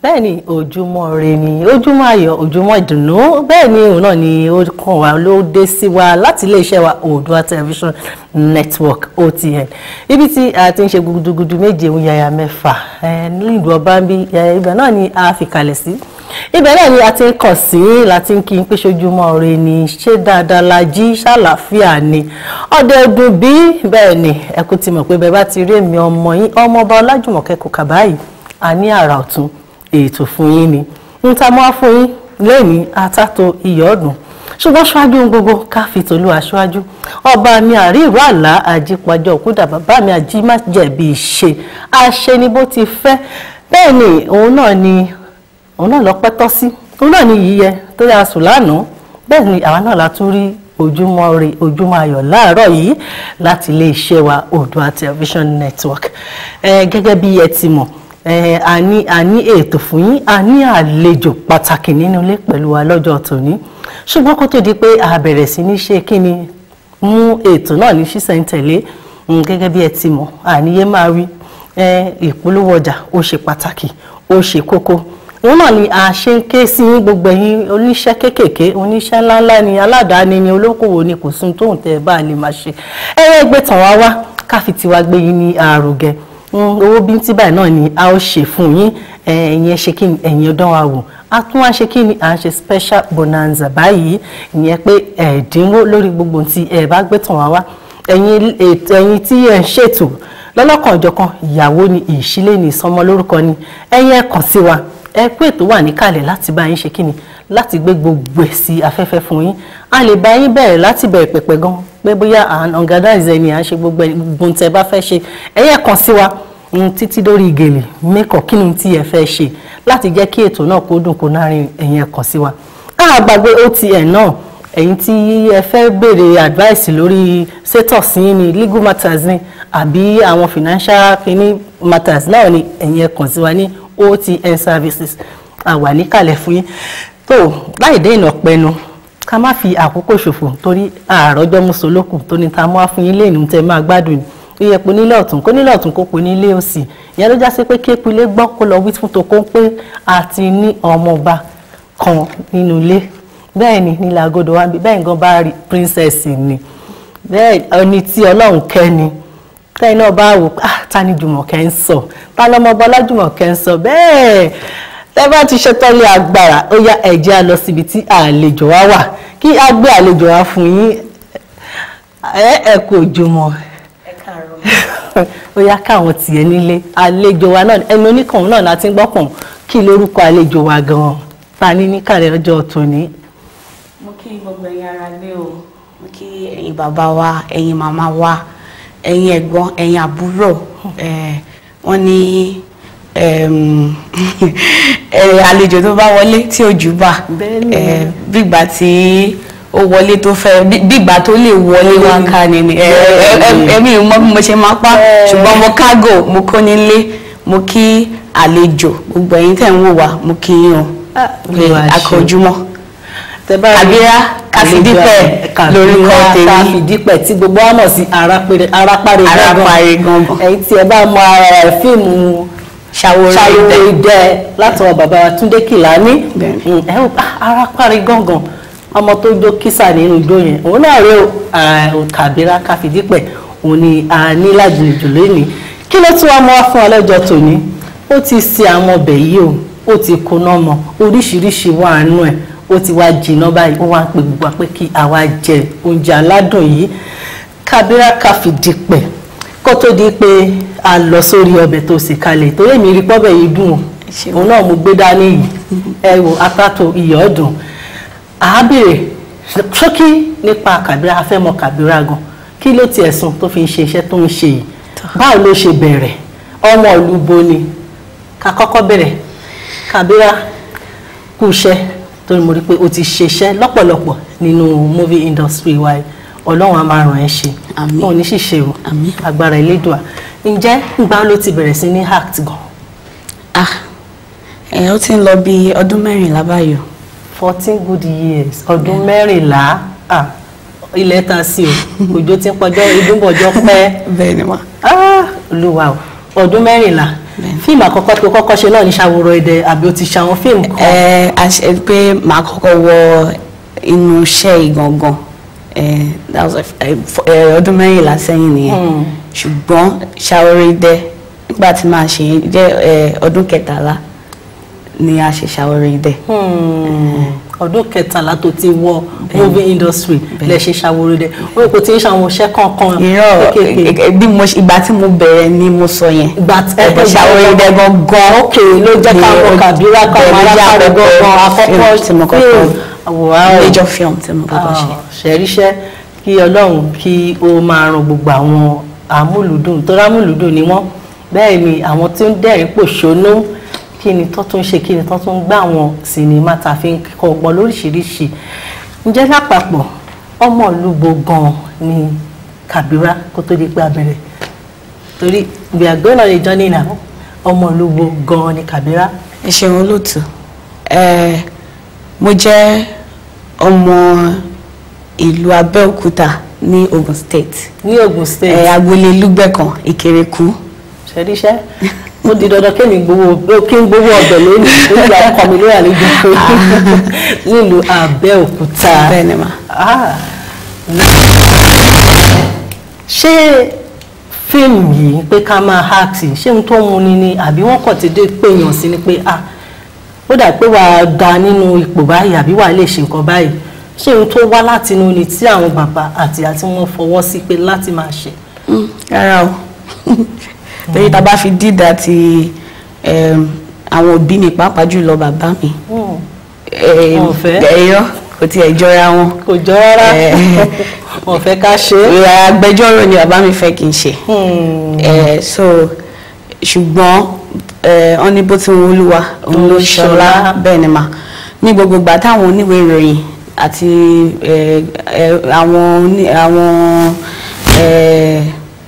bẹ́ẹ̀ ni ojúmọ́ ire ni ojúmọ́ ayọ̀ ojúmọ́ ìdùnnú bẹ́ẹ̀ ni òun náà ni ó kàn wá ló dé sí wa láti iléeṣẹ́ wa Oòduà television network OTN ibi tí a ti ń ṣe gudugudu méje ń yàyà mẹ́fà nílùú ọba ń bí ibẹ̀ náà ni a fi kalẹ̀ sí ibẹ̀ náà ni a ti ń kàn sí láti ń kí n pé sojúmọ́ ire ni ṣé dáadáa la jí ṣàlàáfíà ni ọdẹ ọdún bí bẹ́ẹ̀ ni ẹ kú ti mọ̀ pé bẹ́ẹ̀ bá ti rí èmi ọmọ yín ọmọọba Ọlájùmọ̀kẹ́ Kòkàbáyìí a ní àrà ọ̀tún ètò fún yín ni ń ta mọ́ fún yín lẹ́yìn atátó iyọ̀ ọ̀dùn ṣùgbọ́n ṣáájú ohun gbogbo ká fi tòlú aṣáájú ọba mi àríwá àlá àjípajọ òkúta bàbá mi àjí má jẹ̀bi ìṣe àṣẹ ni bó ti fẹ́ bẹ́ẹ̀ ni òun náà ni òun náà lọ pẹ́ tọ́ sí òun náà ni yíyẹ tó yà sùn lánàá bẹ́ẹ̀ ni àwa náà la tún rí ojúmọ́ re ojúmọ́ ayọ̀ láàárọ̀ yìí láti iléeṣẹ́ wa Oòduà television network gẹ́gẹ́ bí ẹ ti mọ̀ a ní a ní ètò fún yín a ní àlejò pàtàkì nínú ilé pẹ̀lú wa lọ́jọ́ tòní ṣùgbọ́n kó tó di pé a bẹ̀rẹ̀ sí ní ṣe kí ni mú ètò náà ní ṣísẹ̀ntẹ̀lé gẹ́gẹ́ bí ẹ ti mọ̀ àníyé máa rí ìpolówó ọjà ó ṣe pàtàkì ó ṣe kókó òun náà ni a ṣe ń ké sí gbogbo ẹ̀yin oníṣẹ́ kéékèèké oníṣẹ́ ńláńlá ni aládàáni ni olókòwò ni kò sún tóun tẹ́ ẹ bá lè máa ṣe ẹ̀rẹ́ gbé tàn wá wá káfi tiwa gbé yín ní àrògẹ owó bíntí báyìí náà ni a ó ṣe fún yín ẹ̀yin ẹ ṣe kí ni ẹ̀yin ọdún wa wò a tún wá ṣe kí ni à ń ṣe special bonanza báyìí ìyẹn pé ẹ̀ẹ́dínwó lórí gbogbo tí ẹ bá gbé tàn wá wá ẹ̀yin tí ẹ ń ṣètò lọ́lọ́kanòjọ̀kan ìyàwó ni ìṣílé ni ìsọmọ lórúkọ ni ẹ̀yin ẹ kàn sí wa ẹ pé ètò wà níkàlẹ̀ láti bá yín ṣe kí ni láti gbé gbogbo ẹ̀ sí afẹ́fẹ́ fún yín a lè bá yín bẹ̀rẹ̀ láti bẹ̀rẹ̀ pẹ̀pẹ̀ gan pé bóyá à ń organize ẹni à ń ṣe gbogbo gbogbo tẹ́ bá fẹ́ ṣe ẹ̀yẹ́ kan sí wa títí lórí gèlè mẹ́kọ̀ kí ni tí ẹ fẹ́ ṣe láti jẹ́ kí ètò náà kó dùn kó nárin ẹ̀yìn ẹ̀kan sí wa. a gbàgbé OTN náà ẹ̀yin tí ẹ fẹ́ béèrè advice lórí status yín ni legal matters ni àbí àwọn financial kini matters náà ni ẹ̀yin ẹ̀kan sí wa ní OTN services àwà níkàlẹ̀ fún yín tó láì dé ìnà pẹnu ká má fi àkókò ṣòfò torí àròjọ mùsùlùkù tó ní ta mú wá fún yín lẹ́nu tẹ́ máa gbádùn ní iye po nílé ọ̀tún kó nílé ọ̀tún kó po nílé òsì ìyẹn ló já sí pé kéèpù ilé gbọ́ kó lọ wí fún tokó pé a ti ní ọmọọba kan nínú ilé bẹ́ẹ̀ ni nílẹ̀ agodo wa bí bẹ́ẹ̀ gan bá rí princess ni bẹ́ẹ̀ ẹni tí ọlọ́run kẹ́ ni tẹ́yìn náà bá wò ah ta ni Jùmọ̀kẹ́ ń sọ ta lọ́mọọba Ọlájùmọ̀kẹ́ ń sọ bẹ́ẹ̀ tẹ́ bá ti ṣetán lé agbára ó yá ẹ jẹ́ á lọ síbi tí àlejò wa wà kí a gbé àlejò wa fún yín ẹ ẹ kò jùmọ̀ ó yá káwọn tiẹ̀ nílé àlejò wa náà ẹni oníkànnì náà láti ń gbọ́kàn kí lórúkọ àlejò wa gan-an ta ní ní kàlẹ́ ọjọ́ tòní. mo kí gbogbo ẹ̀yin ará lé o mo kí ẹ̀yin bàbá wa ẹ̀yin màmá wa ẹ̀yin ẹ̀gbọ́n ẹ̀yin àbúrò wọ́n ní àlejò tó bá wọlé tí ojú bá bígbà tí ó wọlé tó fẹ́ bígbà tó lè wọlé wá ká ni ni ẹ̀mí mọ́ bí mo ṣe máa pa ṣùgbọ́n mo kágò mo kó nílé mo kí àlejò gbogbo ẹ̀yin tẹ̀ ń wò wá mo kí yín o akọ̀júmọ́ àbíra káfídípẹ̀ lórúkọ tèmi káfídípẹ̀ tí gbogbo wa mọ̀ sí arápárí arápárí gangan ẹ̀yin tí ẹ bá mọ ara ẹ̀ fíìmù ṣàwòrán idẹ látọwọ́ bàbá wa Túndé Kìlání ẹ ò arápárí gangan ọmọ tó jó kísà nínú ijó yẹn òun náà rí kàbírà káfídípẹ̀ òun ni a ní lájèjì lónìí kí ló tún wá mọ́ wá fún ọlọ́jọ́ tòní ó ti ṣe àwọn ọbẹ̀ yìí o ó ti kóná mọ́ oríṣiríṣi wà nínú ẹ̀ ó ti wá jìnnà báyìí ó wá ń pè gbogbo pé kí àwa jẹ oúnjẹ aládùn yìí kábírà káfídípẹ̀ kó tó di pé a lọ sórí ọbẹ̀ tó sì kalẹ̀ torí èmi rí pọ́bẹ̀ yìí dùn o òun náà mo gbé dání yìí ẹ wo apátó iyọ̀ ọ̀dùn àá béèrè ṣókí nípa kàbírà afẹ́mọ kàbírà gan kí ló ti ẹ̀sùn tó fi ń ṣe iṣẹ́ tó ń ṣe yìí báwo ló ṣe bẹ̀rẹ̀ ọmọ ìlú bo ni ká kọ́kọ́ bẹ̀rẹ̀ kàbírà kú iṣẹ́ torí mo rí pé o ti ṣiṣẹ́ lọ́pọ̀lọpọ̀ nínú movie industry wa ọlọ́run á máa ràn ẹ́ ṣe wọn ò ní ṣìṣe o agbára elédùà ǹjẹ́ ìgbà ló ti bẹ̀rẹ̀ sí ní act gan. ah ẹ ó ti ń lọ bí ọdún mẹ́rìnlá báyìí fourteen good years ọdún mẹ́rìnlá ah ilẹ̀ ta sí o òjò ti ń pọjọ́ ìdúnbọ̀jọ́ pẹ́ bẹ́ẹ̀ ni ma. olúwa o ọdún mẹ́rìnlá Bẹ́ẹ̀ni. fíìmù àkọ́kọ́ tó kọ́kọ́ ṣe náà ní Ṣàwòrò Idẹ àbí o ti ṣe àwọn fíìmù kan ẹ a ṣe pé màá kọ́kọ́ wọ inú iṣẹ́ ìgangan ẹ that was like, ẹ, fọ- ẹ, ọdún mẹ́rìnlá sẹ́yìn nìyẹn ṣùgbọ́n Ṣàwòrò Idẹ nígbà tí màá ṣe yẹn jẹ́ ẹ, ọdún kẹtàlá ni a ṣe Ṣàwòrò Idẹ. Hmm, ọdún kẹtàlá tó ti wọ movie industry lẹ ṣe Ṣàwòrò Idẹ o rò pé o ti ń ṣe àwọn iṣẹ́ kankan irọ́ kéékèèké ẹ, bí mo ṣe- ìgbà tí mo bẹ̀rẹ̀ ni mo sọ yẹn. ìgbà tí ẹ Ṣàwòrò Idẹ gangan ok ló jẹ́ ká ni mọ̀ ó- Kàbírà ká bẹ́ẹ̀ mọ̀ ló jẹ́ alákàrẹ̀ gangan àkọ́kọ́ film tí mo kọ́kọ́ àwòrán major film tí mo kọ́kọ́ ṣe. ṣẹ̀ríṣẹ́ kí ọlọ́run kí ó máa ran gbogbo àwọn amúlùdùn tó rámúlùdùn ni wọ́n bẹ́ẹ̀ ni àwọn tí ń dẹ̀rín pòṣónú kí ni tó tún ṣe kí ni tó tún gbá àwọn sinimá tá a fi ń kọ́ ọgbọ́n lóríṣiríṣi ǹjẹ́ lápapọ̀ ọmọ ìlú bo gan ni Kàbírà kó tó di pé a bẹ̀rẹ̀ torí we are going on a journey now ọmọ ìlú bo gan ni Kàbírà ẹ ṣeun olóòtú ẹ mo jẹ́ ọmọ ìlú Abẹ́òkúta ní Ogun State ní Ògùn state ẹ agboolé Lúgbẹ̀kàn Ìkẹrẹkú ṣẹríṣẹ́ ó di dandan kémi gbowó kí n gbowó ọbẹ̀ lónìí lórí ọkọ mi lórí àlejò pé nílùú Abẹ́òkúta bẹ́ẹ̀ ni mà. Ah. ṣé fíìmù yìí pé ká máa háàkì ṣé ohun tó ń muni ni àbí wọ́n kàn ti dé péyàn sí ni pé ah ó dà pé wàá da nínú ipò báyìí àbí wàá lè ṣe nǹkan báyìí ṣé ohun tó wá láti inú ni tí àwọn bàbá àti àti wọn fọwọ́ sí pé láti máa ṣe. Mm, rárá o torí tá a bá fi dídà ti em, àwọn òbí mi pàápàá jùlọ bàbá mi Hmm. em, Wọn ò fẹ́? ẹ̀yọ́ kò tiẹ̀ jọra wọn kò jọ rárá Eh. wọn fẹ́ ká ṣe é. agbẹjọ́rò ni bàbá mi fẹ́ kí n ṣe. Hmm. Eh, so ṣùgbọ́n eh, wọ́n ní bó ti wọn olúwa òun ló ṣọlá bẹ́ẹ̀ ni mà ní gbogbo ìgbà táwọn oníwèé ìròyìn àti eh, eh, àwọn oní- àwọn eh,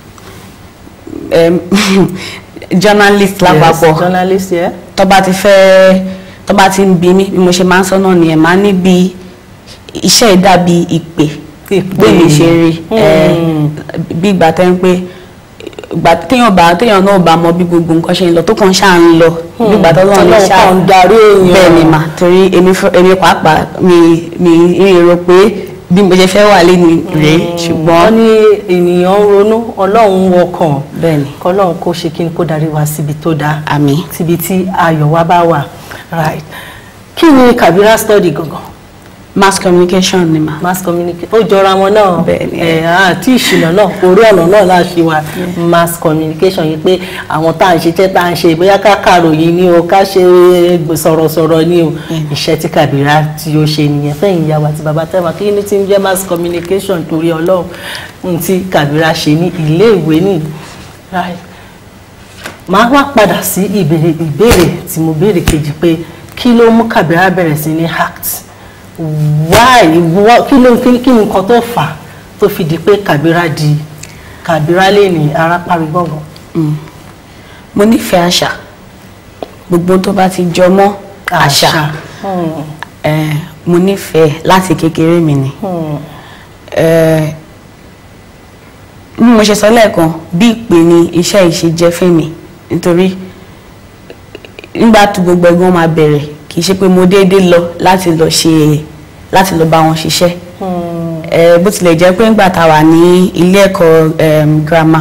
em, journalist lápapọ̀ yes, journalist yẹ. tó bá ti fẹ́ tó bá ti ń bi mí bí mo ṣe máa ń sọ náà nìyẹn máa níbi iṣẹ́ ìdàbí ìpè Ìpè. pé mi ṣe rí ẹ, Hmm. bí ìgbà tẹ́ ń pé ìgbà téèyàn bá téèyàn náà bá mọ bí gbogbo nǹkan ṣe ń lọ tó kàn ṣáà ń lọ bí ìgbà tó lọ́wọ́ ní Ọlọ́run ṣáà kàn ń darí èèyàn. bẹ́ẹ̀ ni mà torí èmi fún- èmi pàápàá mi mi mi rò pé bí mo ṣe fẹ́ wà lé ní rèé ṣùgbọ́n wọ́n ní ènìyàn ń ronú ọlọ́run ń wọkàn bẹ́ẹ̀ ni kọ́lọ́run kó ṣe kí n kó darí wa síbi tó dáa àmì síbi tí ayọ̀ wa bá wà right kí ni Kàbírà study gangan mass communication ni mà mass communication ó jọra wọn náà Bẹ́ẹ̀ ni. ẹ àti ìṣìnà náà orí ọ̀nà náà la ṣe wà mass communication yìí pé àwọn tá à ń ṣiṣẹ́ tá à ń ṣe bóyá ká kàròyìn ni o ká ṣe sọ̀rọ̀sọ̀rọ̀ ni o iṣẹ́ tí Kàbírà tí ó ṣe nìyẹn fẹ́yìn ìyá wa àti bàbá tẹ́wà kí ni tí ń jẹ́ mass communication torí ọlọ́run ohun tí Kàbírà ṣe ní ilé ìwé nìyí right màá wá padà sí ìbéèrè ìbéèrè tí mo béèrè kejì pé kí ló mú Kàbírà bẹ̀rẹ̀ sí ní act why wha- kí ló kí kí ni nǹkan tó fà á tó fi di pé Kàbírà di Kàbírà lè ní arápárí gbọ̀ngàn. Mm. mo nífẹ̀ẹ́ àṣà gbogbo tó bá ti jọ mọ́ àṣà Hmm, eh, mo nífẹ̀ẹ́ láti kékeré mi ni hmm, Eh, bí mo ṣe sọ lẹ́ẹ̀kan bí ìpè ni iṣẹ́ ìṣe jẹ́ fẹ́mi nítorí nígbà tí gbogbo ẹ̀gbọ́n máa bẹ̀rẹ̀ kì í ṣe pé mo déédéé lọ láti lọ ṣe láti lọ bá wọn ṣiṣẹ́ hmm, Eh, bó tilẹ̀ jẹ́ pé ńgbà tá a wà ní ilé ẹ̀kọ́ em, girama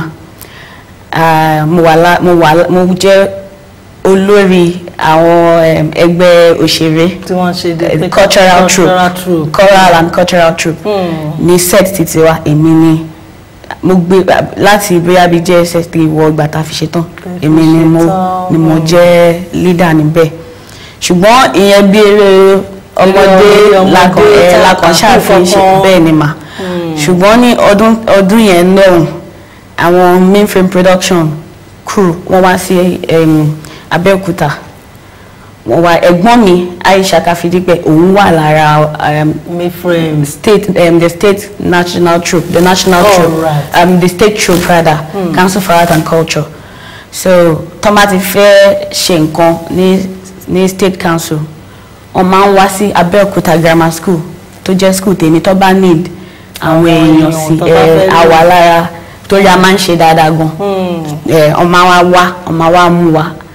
ah, mo wà lá- mo wà lá- mo jẹ́ olórí àwọn em, ẹgbẹ́ òṣèré tí wọ́n ṣe dé eh, pé cultural troupe cultural troupe. choral and cultural troupe Hmm. ní set títí wa èmi ni mo gbé láti bóyá bíi JSS three wọ ìgbà tá a fi ṣetán Tẹ́ fi èmi ni mo ṣetán, ni mo hmm. jẹ́ leader níbẹ̀ ṣùgbọ́n ìyẹn bí eré ọmọdé Eré ọmọdé lakàn ẹ tá a lakàn kà ṣàfihàn fún ṣe kankan. bẹ́ẹ̀ ni mà ṣùgbọ́n ní ọdún ọdún yẹn lọ́hùn àwọn mainframe production crew wọ́n wá sí em, Abẹ́òkúta wọ́n wá ẹ̀gbọ́n mi Aisha Kafidipẹ òun wà lára em, my friend state um, the state national troop the national Oh, troop right. um, the state troop rather council for art and culture so tọ́mà ti fẹ́ ṣe nǹkan ní ní state council wọ́n máa ń wá sí Abẹ́òkúta grammar school tó jẹ́ school tèmi tó bá need àwọn Àwọn èèyàn èèyàn sí tó bá fẹ́ ẹ lò. àwa lára torí a máa ń ṣe dáadáa gan Hmm. ẹ wọ́n máa wá wá wọ́n máa wá mú wa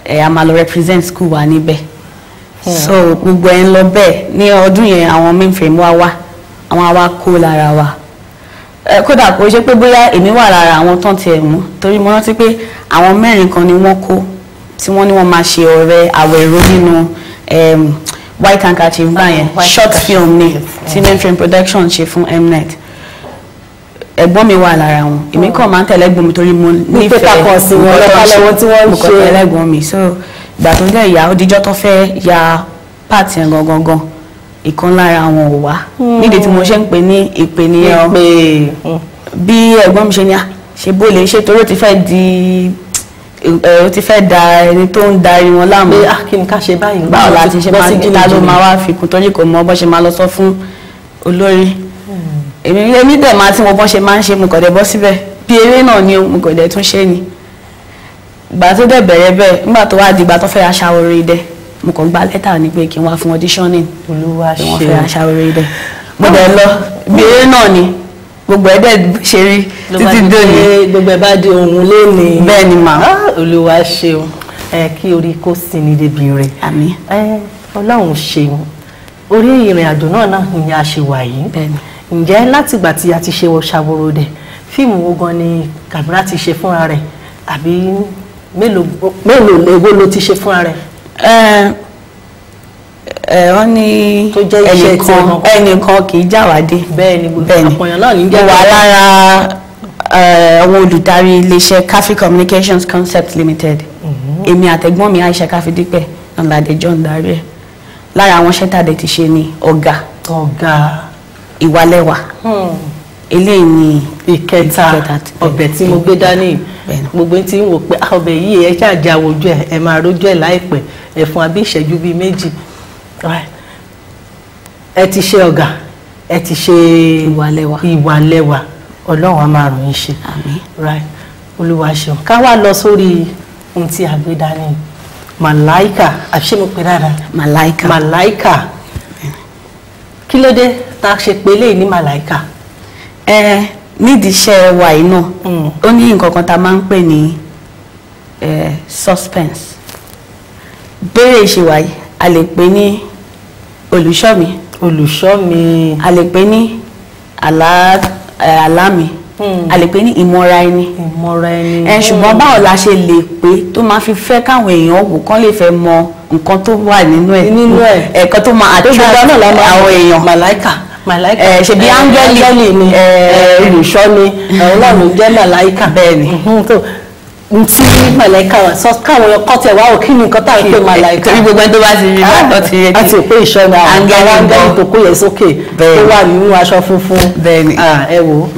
ẹ a máa lọ represent school wa níbẹ̀ so gbogbo ẹ̀ ń lọ bẹ́ẹ̀ ní ọdún yẹn àwọn mainframe wa wá àwọn àwa kó lára wa ẹ kódà kò ṣe pé bóyá èmi wà lára àwọn tán tiẹ̀ mú torí mo rántí pé àwọn mẹ́rin kan ni wọ́n kó tí wọ́n ní wọ́n máa ṣe ọ̀rẹ́ àwẹ̀rọ nínú em, white handkerchief gbà yẹn white short handkerchief, film ni yes. tí mainframe production ṣe fún mnet ẹ̀gbọ́n mi wà lára wọn èmi kàn máa ń tẹ̀lé ẹ̀gbọ́n mi torí mo Ní pé ká kàn sí wọn nǹkan tó ń lọ́kàlẹ̀ ṣe. wọn tí wọ́n ń mo kàn ṣe. tẹ̀lé ẹ̀gbọ́n mi so ìgbà tó ń jẹ́ ìyá òdìjọ́ tó fẹ́ ya part yẹn gangan gan ìkan lára wọn ò wá nídìí tí mo ṣe ń pè ní ìpè nìyẹn o pé bí ẹ̀gbọ́n mi ṣe ní à ṣe bó lè ṣe torí ó ti fẹ́ di ẹ ó ti fẹ́ da ẹni tó ń darí wọn láàmú pé ah kí ni ká ṣe báyìí báwo la ti ṣe bọ́ máa sí ń ta ló jìnnìjìnnì. máa wá fi kún torí kò mọ bó ṣe máa lọ sọ fún olórí èmi èmi dẹ̀ máa tí mo bọ́ ṣe máa ń ṣe mo kàn dẹ̀ bọ́ síbẹ̀ bí eré náà ni o, mo kàn dẹ̀ tún ṣe ni ìgbà tó dẹ̀ bẹ̀rẹ̀ bẹ́ẹ̀ nígbà tó wá di ìgbà tó fẹ́ aṣàwòrán idẹ mo kàn gba lẹ́tà ni pé kí n wá fún auditioning olúwa pé wọ́n ṣe fẹ́ aṣàwòrán idẹ mo dẹ̀ lọ bí eré náà ni gbogbo ẹ̀ dẹ̀ ṣe rí ló bá títí di dòní pé gbogbo ẹ̀ bá di ohun léni bẹ́ẹ̀ ni mà Ah, olúwa ṣeun ẹ kí orí kó sí ní débi rẹ̀ àmì ẹ ọlọ́run ṣeun orí ìrìn àjò náà náà ni a ṣe wà yìí bẹ́ẹ̀ ni ǹjẹ́ látìgbà tí a ti ṣe ṣàwòrò dẹ̀ fíìmù wo gan ni Kabira ti ṣe fúnra rẹ̀ àbí mélòó mélòó èwo ló ti ṣe fúnra rẹ̀ ẹ ẹ wọ́n ní Tó jẹ́ iṣẹ́ tí ẹnìkan wọn. ẹnìkan kì í jáwádé bẹ́ẹ̀ ni gbogbo bẹ́ẹ̀ ni àpọ̀yàn náà ní mo jẹ́ wà bẹ́ẹ̀. lára ẹ, àwọn olùdarí iléeṣẹ́ Kafi Communications Concept Limited èmi àtẹ̀gbọ́n mi Aisha Káfídípẹ̀ ọ̀làdé John darí ẹ̀ lára àwọn ṣẹ́tàdé ti ṣe ni ọ̀gá ọ̀gá ìwálẹ́wà hmm, eléyìí ni ìkẹta Ìkẹta ti- ọbẹ̀ tí mo gbé dání Bẹ́ẹ̀ ni. gbogbo tí ń wò pé ah, ọbẹ̀ yìí ẹ ṣáàjà wojú ẹ ẹ máa rójú ẹ láìpẹ́ ẹ fún abí ìṣẹ́jú bíi méjì Right. ẹ ti ṣe ọ̀gá ẹ ti ṣe ìwálẹ́wà ìwàlẹ́wà ọlọ́run á máa ràn yín ṣe àmín right olúwa ṣeun ká wá lọ sórí ohun tí a gbé dání màláìkà àṣé mo pè dáadáa màláìka màláìkà kí ló dé tá a ṣe pé eléyìí ní màláìkà. ẹ nídìí iṣẹ́ wa yìí náà Mm. ó ní nǹkan kan tá a máa ń pè ní ẹ, suspense béèrè ìṣèwà yìí a lè pè ní olùṣọ́ mi olùṣọ́ mi a lè pè ní àlá ẹ, àlá mi Mm. a lè pè ní ìmọ̀ra ẹni ìmọ̀ra ẹni. ẹ ṣùgbọ́n báwo la ṣe lè pé tó máa fi fẹ́ káwọn èèyàn wò kán lè fẹ́ mọ nǹkan tó wà nínú ẹ̀ Nínú ẹ̀. ẹ̀kan tó máa tó attract gbogbo náà la máa àwọn èèyàn màláìkà màláìkà Eh, ṣebí Eh, áńgẹ́lì. áńgẹ́lì ni Eh, eh, olùṣọ́ ni àwọn náà ló jẹ́ màláìkà. Bẹ́ẹ̀ ni. Mhm, tó n tí màláìkà wà sọ káwọn ọkọ tẹ wá ò kí ni nǹkan tá à ń pè màláìkà. torí gbogbo ẹni tó bá ti rí bá tó ti rí a ti pé ìṣọ́ ni àwọn Áńgẹ́lì àwọn áńgẹ́lì bọ̀. tó kó yẹ sókè Bẹ́ẹ̀ tó ni. wà nínú aṣọ funfun. Bẹ́ẹ̀ ni. Ah, ẹ wo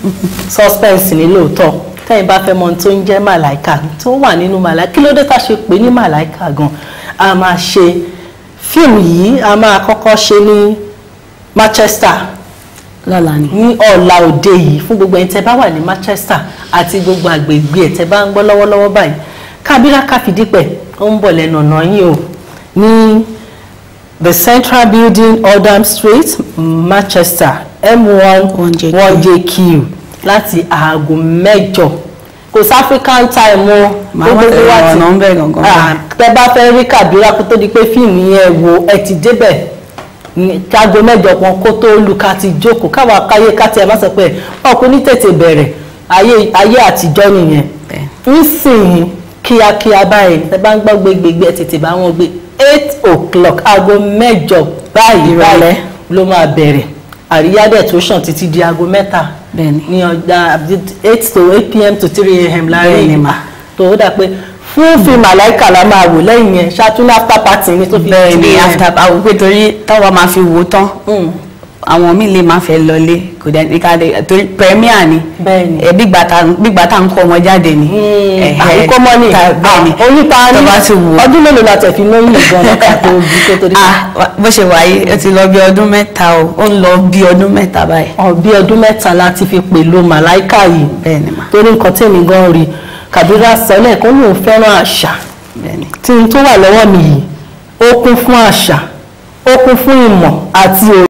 suspense ni lóòótọ́ tẹ́yìn bá fẹ́ mọ ohun tó ń jẹ́ màláìkà tó wà nínú màláìkà kí ló dé tá a ṣe pé ní màláìkà gan a máa ṣe fíìmù yìí a máa kọ́kọ́ ṣe ní Manchester lọ́la ni. ní ọ̀la òde yìí fún gbogbo ẹni tẹ́ bá wà ní Manchester àti gbogbo àgbègbè ẹ̀ tẹ́ bá ń gbọ́ lọ́wọ́lọ́wọ́ báyìí Kabira Káfídípẹ̀ ó ń bọ̀ lẹ́nu ọ̀nà yín o ní the Central Building Oldham Street Manchester M1 1JQ. 1JQ láti aago mẹ́jọ kò sí African time o Màá wá tẹ̀lé ọ̀nà ń bẹ̀ gangan. Ah, tẹ́ bá fẹ́ rí Kabira kó tó di pé fíìmù yẹn wo ẹ ti débẹ̀ ní kágo mẹ́jọ kan kó tó lù ká ti jókòó káwa káyé ká tiẹ̀ má sọ pé ọkùnrin ní tètè bẹ̀rẹ̀ ayé ayé àtijọ́ nìyẹn Bẹ́ẹ̀. nísìnyí kíákíá báyìí tẹ́ bá ń gbọ́ gbégbégbé ẹ tètè bá wọn gbé eight o'clock aago mẹ́jọ báyìí Ìrọ̀lẹ́. báyìí ló máa bẹ̀rẹ̀ àríyá dẹ̀ tó sàn títí di aago mẹ́ta Bẹ́ẹ̀ni. ní ọjà eight to eight pm to three am láàrin Bẹ́ẹ̀ni ìgbà mà. tó ó dà pé fún fíìmù àláìkà la máa wò lẹ́yìn yẹn ṣáàtúndì after party ni tó fi bẹ́ẹ̀ ni di after àwọn pé torí táwa máa fi wò ó tán Mm. àwọn míì lè máa fẹ́ lọlé kò dẹ̀ ní ká lè torí premier ni Bẹ́ẹ̀ ni. ẹ bígbà tá bígbà tá ń kó ọmọ jáde ni. Ẹ̀hẹ́. àríkọ́ mọ́ ni Ta- bẹ́ẹ̀ ni oníta ní tó bá ti wò ó. ọdún mélòó la tẹ̀ fi lóyún ìgbọ́n náà ká tó bí kó tó di ah wa- bó ṣe wà yìí ó ti lọ bí ọdún mẹ́ta o ó ń lọ bí ọdún mẹ́ta báyìí. ọ bí ọdún mẹ́ta la ti fi pèlò màláìkà yìí bẹ́ẹ̀ ni mà torí nǹkan tèmi gan rí Kabira sọ lẹ́ẹ̀kan lòun fẹ́ràn àṣà bẹ́ẹ̀ ni. tí n tó wà lọ́wọ́ mi yìí ó kún fún àṣà ó kún fún ìmọ̀ àti òye.